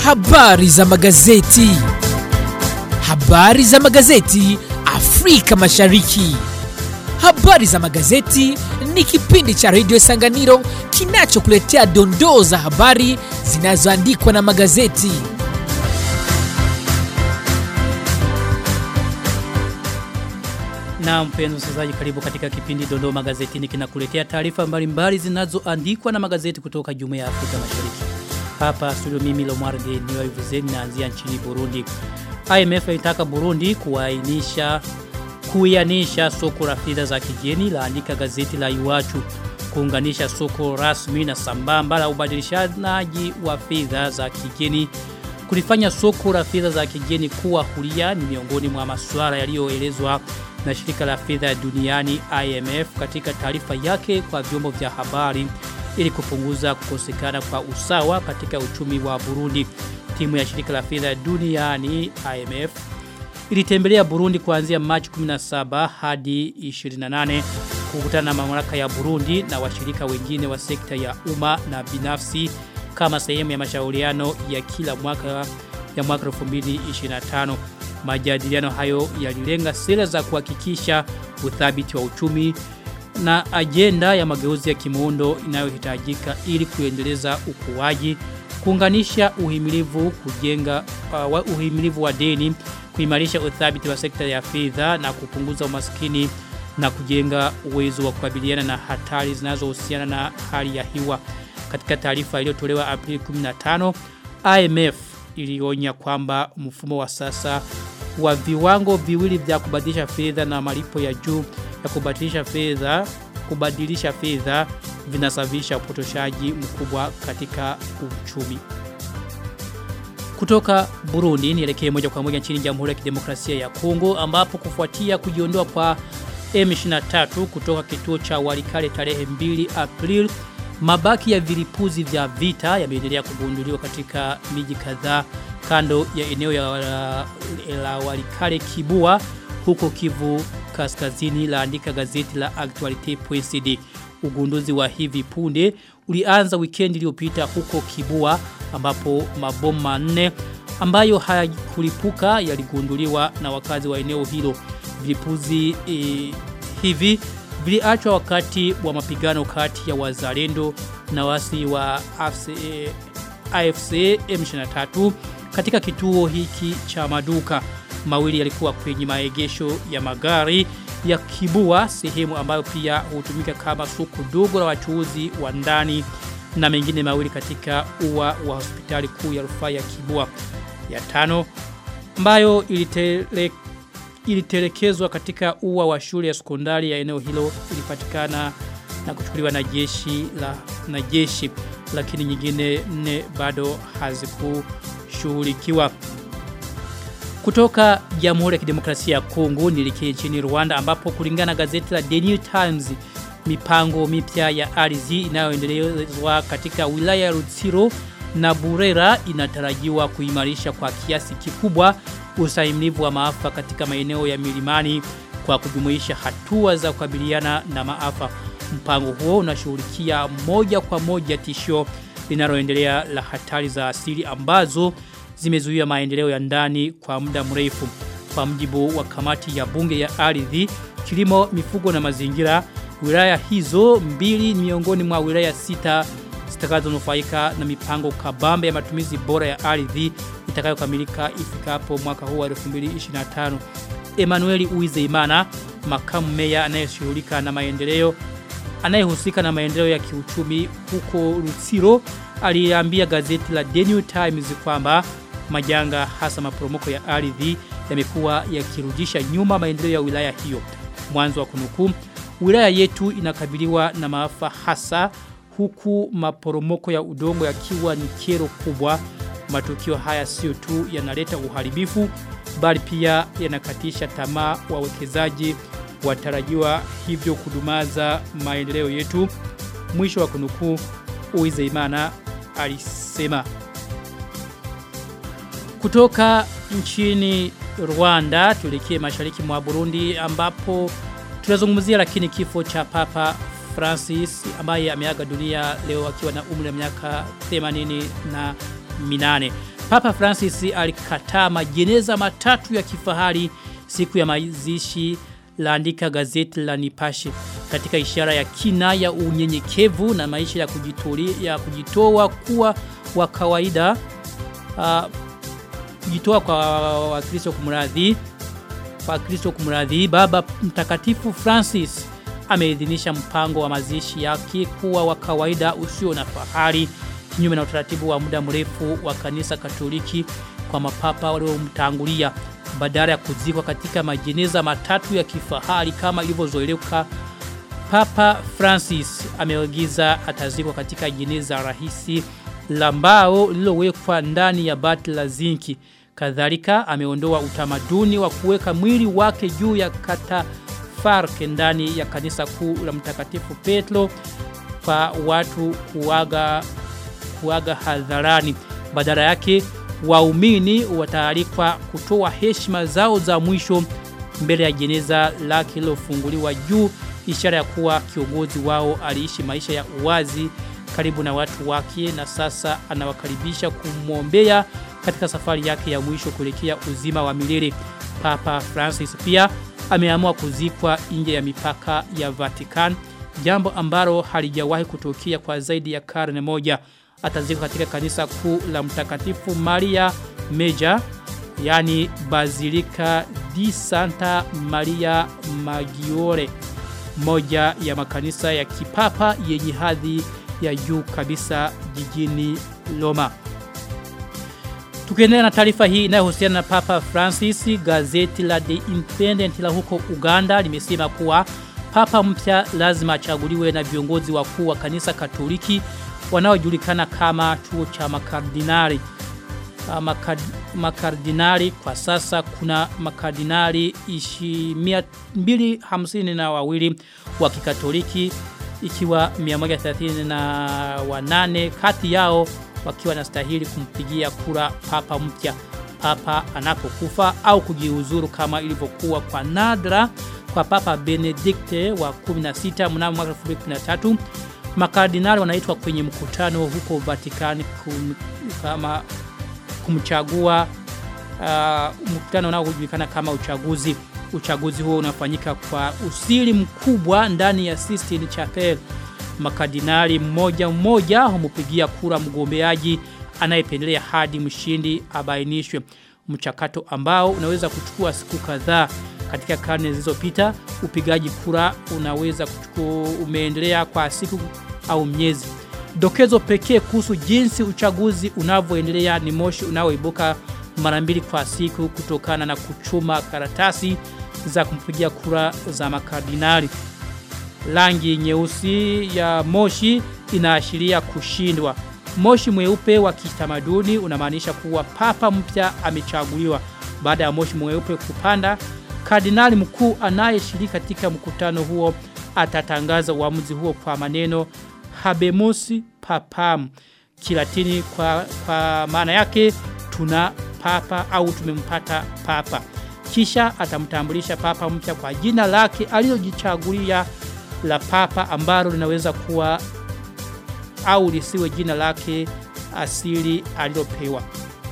Habari za magazeti. Habari za magazeti Afrika Mashariki. Habari za magazeti ni kipindi cha redio Sanganiro kinachokuletea dondoo za habari zinazoandikwa na magazeti. Na mpenzi msikilizaji karibu katika kipindi Dondoo Magazetini kinakuletea taarifa mbalimbali zinazoandikwa na magazeti kutoka Jumuiya ya Afrika Mashariki. Hapa studio mimi Lomwarde niwa Ivuzeni naanzia nchini Burundi. IMF inataka Burundi kuainisha kuianisha soko la fedha za kigeni laandika gazeti la Iwachu kuunganisha soko rasmi na sambamba la ubadilishanaji wa fedha za kigeni kulifanya soko la fedha za kigeni kuwa huria ni miongoni mwa masuala yaliyoelezwa na shirika la fedha duniani IMF katika taarifa yake kwa vyombo vya habari ili kupunguza kukosekana kwa usawa katika uchumi wa Burundi. Timu ya shirika la fedha duniani IMF ilitembelea Burundi kuanzia Machi 17 hadi 28 kukutana na mamlaka ya Burundi na washirika wengine wa sekta ya umma na binafsi kama sehemu ya mashauriano ya kila mwaka ya mwaka 2025. Majadiliano hayo yalilenga sera za kuhakikisha uthabiti wa uchumi na ajenda ya mageuzi ya kimuundo inayohitajika ili kuendeleza ukuaji, kuunganisha uhimilivu, kujenga uh, uhimilivu wa deni, kuimarisha uthabiti wa sekta ya fedha na kupunguza umaskini na kujenga uwezo wa kukabiliana na hatari zinazohusiana na hali ya hewa. Katika taarifa iliyotolewa Aprili 15, IMF ilionya kwamba mfumo wa sasa wa viwango viwili vya kubadilisha fedha na malipo ya juu ya kubadilisha fedha kubadilisha fedha vinasababisha upotoshaji mkubwa katika uchumi. Kutoka Burundi nielekee moja kwa moja nchini Jamhuri ya Kidemokrasia ya Kongo ambapo kufuatia kujiondoa kwa M23 kutoka kituo cha Walikale tarehe 2 April mabaki ya vilipuzi vya vita yameendelea kugunduliwa katika miji kadhaa kando ya eneo ya la, la Walikale Kibua huko Kivu kaskazini laandika gazeti la Actualite.cd. Ugunduzi wa hivi punde ulianza weekend iliyopita huko Kibua ambapo mabomu manne ambayo hayakulipuka yaligunduliwa na wakazi wa eneo hilo. Vilipuzi e, hivi viliachwa wakati wa mapigano kati ya wazalendo na wasi wa AFC, e, AFC M23 katika kituo hiki cha maduka mawili yalikuwa kwenye maegesho ya magari ya Kibua sehemu ambayo pia hutumika kama soko dogo la wachuuzi wa ndani na mengine mawili katika ua wa hospitali kuu ya rufaa ya Kibua ya tano ambayo ilitele, ilitelekezwa katika ua wa shule ya sekondari ya eneo hilo ilipatikana na kuchukuliwa na jeshi la na jeshi lakini nyingine nne bado hazikushughulikiwa kutoka Jamhuri ya Kidemokrasia ya Kongo nilikie nchini Rwanda ambapo kulingana na gazeti la The New Times mipango mipya ya ardhi inayoendelezwa katika wilaya ya Rutsiro na Burera inatarajiwa kuimarisha kwa kiasi kikubwa usahimilivu wa maafa katika maeneo ya milimani kwa kujumuisha hatua za kukabiliana na maafa. Mpango huo unashughulikia moja kwa moja tishio linaloendelea la hatari za asili ambazo zimezuia maendeleo ya ndani kwa muda mrefu. Kwa mjibu wa kamati ya bunge ya ardhi, kilimo, mifugo na mazingira, wilaya hizo mbili ni miongoni mwa wilaya sita zitakazonufaika na mipango kabambe ya matumizi bora ya ardhi itakayokamilika ifikapo mwaka huu wa 2025. Emmanuel Uizeimana, makamu meya anayeshughulika na maendeleo anayehusika na maendeleo ya kiuchumi huko Rutsiro aliambia gazeti la The New Times kwamba majanga hasa maporomoko ya ardhi yamekuwa yakirudisha nyuma maendeleo ya wilaya hiyo. Mwanzo wa kunukuu, wilaya yetu inakabiliwa na maafa hasa huku maporomoko ya udongo yakiwa ni kero kubwa. Matukio haya sio tu yanaleta uharibifu bali pia yanakatisha tamaa wawekezaji watarajiwa hivyo kudumaza maendeleo yetu. Mwisho wa kunukuu Uizeimana alisema. Kutoka nchini Rwanda tuelekee mashariki mwa Burundi ambapo tunazungumzia lakini kifo cha Papa Francis ambaye ameaga dunia leo akiwa na umri wa miaka 80 na minane. Papa Francis alikataa majeneza matatu ya kifahari siku ya mazishi laandika gazeti la Nipashe katika ishara ya kina ya unyenyekevu na maisha ya kujitoli ya kujitoa kuwa wa kawaida uh, kujitoa kwa wakristo kumradhi kwa Kristo kumradhi baba mtakatifu Francis ameidhinisha mpango wa mazishi yake kuwa wa kawaida usio na fahari kinyume na utaratibu wa muda mrefu wa kanisa Katoliki kwa mapapa waliomtangulia badala ya kuzikwa katika majeneza matatu ya kifahari kama ilivyozoeleka Papa Francis ameagiza atazikwa katika jeneza rahisi la mbao lililowekwa ndani ya bati la zinki. Kadhalika ameondoa utamaduni wa kuweka mwili wake juu ya katafarke ndani ya kanisa kuu la Mtakatifu Petro kwa watu kuaga kuaga hadharani. Badala yake waumini wataalikwa kutoa heshima zao za mwisho mbele ya jeneza lake lilofunguliwa juu ishara ya kuwa kiongozi wao aliishi maisha ya uwazi karibu na watu wake na sasa anawakaribisha kumwombea katika safari yake ya mwisho kuelekea uzima wa milele. Papa Francis pia ameamua kuzikwa nje ya mipaka ya Vatican, jambo ambalo halijawahi kutokea kwa zaidi ya karne moja. Atazikwa katika kanisa kuu la Mtakatifu Maria Meja, yani Basilica di Santa Maria Maggiore, moja ya makanisa ya kipapa yenye hadhi ya juu kabisa jijini Roma. Tukiendelea na taarifa hii inayohusiana na Papa Francis, gazeti la The Independent la huko Uganda limesema kuwa Papa mpya lazima achaguliwe na viongozi wakuu wa kanisa Katoliki wanaojulikana kama chuo cha makardinali. Makad, makardinali kwa sasa kuna makardinali ishi 250 na wawili wa kikatoliki ikiwa 130 na wanane kati yao wakiwa nastahili kumpigia kura papa mpya papa anapokufa au kujiuzuru kama ilivyokuwa kwa nadra kwa papa Benedikte wa 16 mnamo mwaka 2013 makardinali wanaitwa kwenye mkutano huko Vatican kum, kama kumchagua uh, mkutano unaojulikana kama uchaguzi uchaguzi huo unafanyika kwa usiri mkubwa ndani ya Sistine Chapel makardinali mmoja mmoja humupigia kura mgombeaji anayependelea hadi mshindi abainishwe mchakato ambao unaweza kuchukua siku kadhaa katika karne zilizopita upigaji kura unaweza kuchukua umeendelea kwa siku au miezi dokezo pekee kuhusu jinsi uchaguzi unavyoendelea ni moshi unaoibuka mara mbili kwa siku kutokana na kuchuma karatasi za kumpigia kura za makardinali rangi nyeusi ya moshi inaashiria kushindwa. Moshi mweupe wa kitamaduni unamaanisha kuwa papa mpya amechaguliwa. Baada ya moshi mweupe kupanda, kardinali mkuu anayeshiriki katika mkutano huo atatangaza uamuzi huo kwa maneno Habemus Papam. Kilatini kwa, kwa maana yake tuna papa au tumempata papa. Kisha atamtambulisha papa mpya kwa jina lake alilojichagulia la papa ambalo linaweza kuwa au lisiwe jina lake asili alilopewa.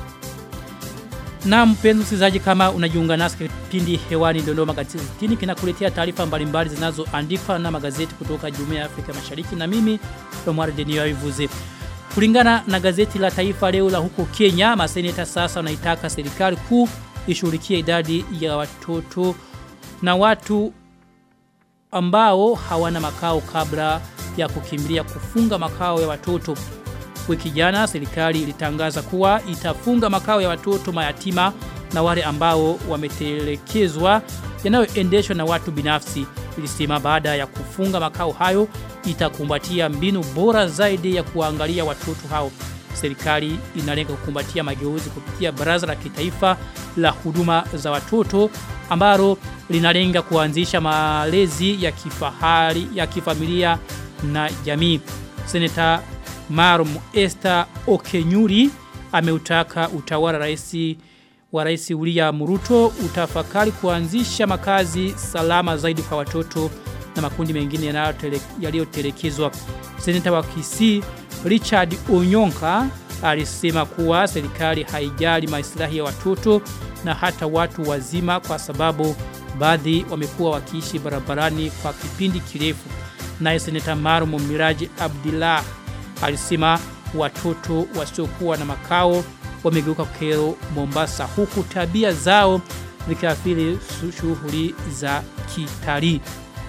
Na mpenzi msikilizaji kama unajiunga nasi kipindi hewani Dodoma Gazetini kinakuletea taarifa mbalimbali zinazoandikwa na magazeti kutoka Jumuiya ya Afrika Mashariki na mimi Omar Denio Ivuze. Kulingana na gazeti la Taifa leo la huko Kenya, maseneta sasa wanaitaka serikali kuu ishughulikie idadi ya watoto na watu ambao hawana makao kabla ya kukimbilia kufunga makao ya watoto. Wiki jana serikali ilitangaza kuwa itafunga makao ya watoto mayatima na wale ambao wametelekezwa yanayoendeshwa na watu binafsi. Ilisema baada ya kufunga makao hayo itakumbatia mbinu bora zaidi ya kuangalia watoto hao. Serikali inalenga kukumbatia mageuzi kupitia baraza la kitaifa la huduma za watoto ambalo linalenga kuanzisha malezi ya kifahari ya kifamilia na jamii. Seneta Marum Esther Okenyuri ameutaka utawala raisi wa rais William Ruto utafakari kuanzisha makazi salama zaidi kwa watoto na makundi mengine yaliyotelekezwa. Seneta wa Kisii Richard Onyonka alisema kuwa serikali haijali maslahi ya watoto na hata watu wazima kwa sababu baadhi wamekuwa wakiishi barabarani kwa kipindi kirefu. Naye seneta Marumu Miraji Abdullah alisema watoto wasiokuwa na makao wamegeuka kero Mombasa huku tabia zao zikiathiri shughuli za kitalii.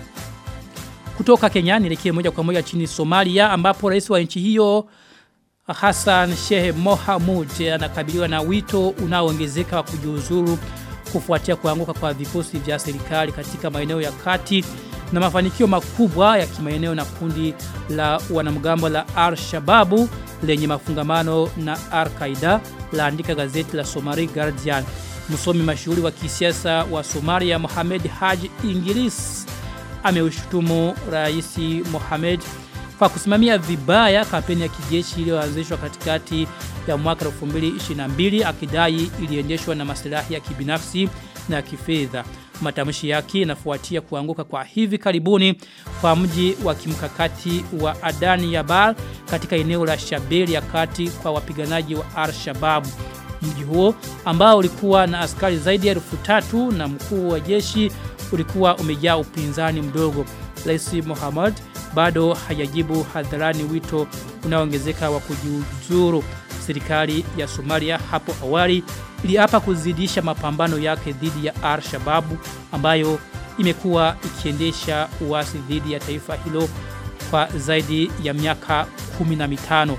Kutoka Kenya nielekee moja kwa moja chini Somalia ambapo rais wa nchi hiyo Hassan Sheikh Mohamud anakabiliwa na wito unaoongezeka wa kujiuzuru kufuatia kuanguka kwa vikosi vya serikali katika maeneo ya kati na mafanikio makubwa ya kimaeneo na kundi la wanamgambo la Al-Shababu lenye mafungamano na Al-Qaeda laandika gazeti la Somali Guardian. Msomi mashuhuri wa kisiasa wa Somalia Mohamed Haji Ingilis ameushutumu Rais Mohamed kwa kusimamia vibaya kampeni ya kijeshi iliyoanzishwa katikati ya mwaka 2022 akidai iliendeshwa na maslahi ya kibinafsi na kifedha. Matamshi yake yanafuatia kuanguka kwa hivi karibuni kwa mji wa kimkakati wa Adani Yabal katika eneo la Shabeli ya kati kwa wapiganaji wa Al-Shabaab. Mji huo ambao ulikuwa na askari zaidi ya elfu tatu na mkuu wa jeshi ulikuwa umejaa upinzani mdogo. Rais Mohamed bado hajajibu hadharani wito unaoongezeka wa kujiuzuru. Serikali ya Somalia hapo awali iliapa kuzidisha mapambano yake dhidi ya Al-Shabaab ambayo imekuwa ikiendesha uasi dhidi ya taifa hilo kwa zaidi ya miaka 15.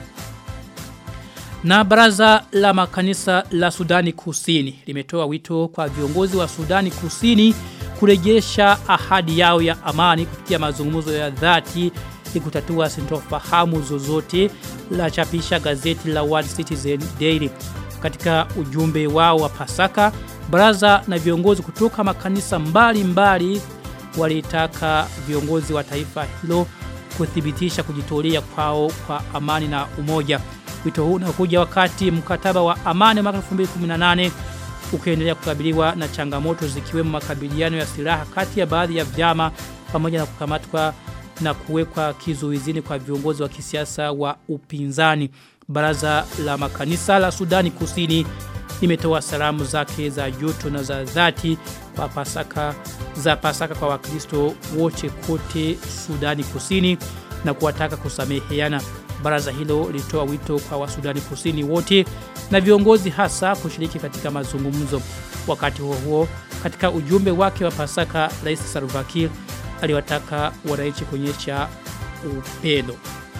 Na baraza la makanisa la Sudani Kusini limetoa wito kwa viongozi wa Sudani Kusini kurejesha ahadi yao ya amani kupitia mazungumzo ya dhati ili kutatua sintofahamu zozote la chapisha gazeti la World Citizen Daily. Katika ujumbe wao wa Pasaka, baraza na viongozi kutoka makanisa mbalimbali mbali walitaka viongozi wa taifa hilo kuthibitisha kujitolea kwao kwa amani na umoja. Wito huu unakuja wakati mkataba wa amani mwaka 2018 ukiendelea kukabiliwa na changamoto zikiwemo makabiliano ya silaha kati ya baadhi ya vyama pamoja na kukamatwa na kuwekwa kizuizini kwa viongozi wa kisiasa wa upinzani. Baraza la makanisa la Sudani Kusini limetoa salamu zake za joto na za dhati kwa Pasaka za Pasaka kwa Wakristo wote kote Sudani Kusini na kuwataka kusameheana. Baraza hilo litoa wito kwa Wasudani Kusini wote na viongozi hasa kushiriki katika mazungumzo. Wakati huo huo, katika ujumbe wake wa Pasaka, Rais Salva Kiir aliwataka wananchi kuonyesha upendo.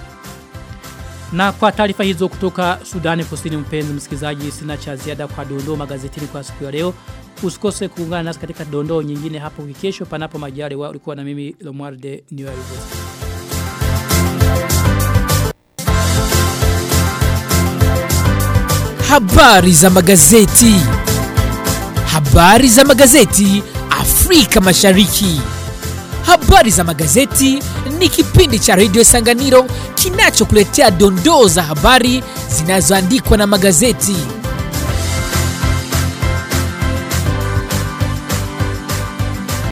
Na kwa taarifa hizo kutoka Sudani Kusini mpenzi msikilizaji sina cha ziada kwa dondoo magazetini kwa siku ya leo. Usikose kuungana nasi katika dondoo nyingine hapo kesho panapo majaliwa ulikuwa na mimi Lomwarde Niwarugo. Habari za magazeti. Habari za magazeti Afrika Mashariki. Habari za magazeti ni kipindi cha Radio Sanganiro kinachokuletea dondoo za habari zinazoandikwa na magazeti.